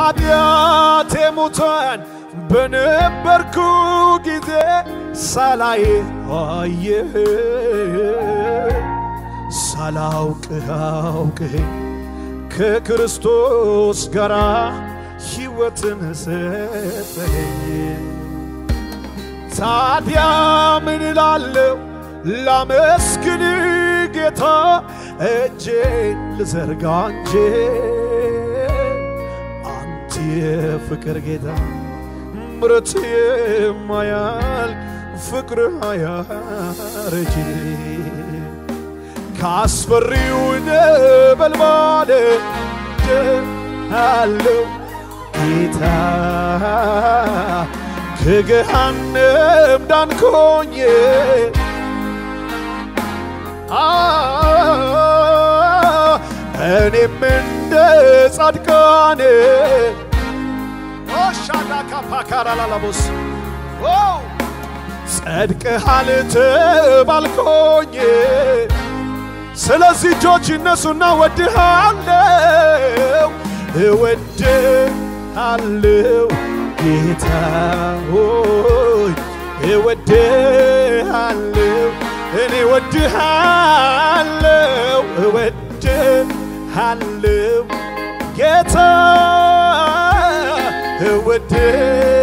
በኃጢአቴ ሙታን በነበርኩ ጊዜ ሳላይ አየህ ሳላውቅህ አውቅህ ከክርስቶስ ጋር ሕይወትን ሰጠኝ። ታዲያ ምን እላለሁ ላመስግን ጌታ እጄን ልዘርጋ እንጂ አንተ የፍቅር ጌታ ምረት የማያል ፍቅር አያረጅ ካስፈሪው ነበልባል አለው ጌታ ከገሃነም ዳንኮኝ እኔም እንደ ጻድቃን ሻዳካፓካራላላቦስ ጸድቀሃል ተባልኮኝ ስለዚህ እጆች እነሱና ወድሃለው እወድሃለው ጌታ ሆይ እወድሃለው እኔ እወድሃለው እወድሃለው ጌታ እወድሃለው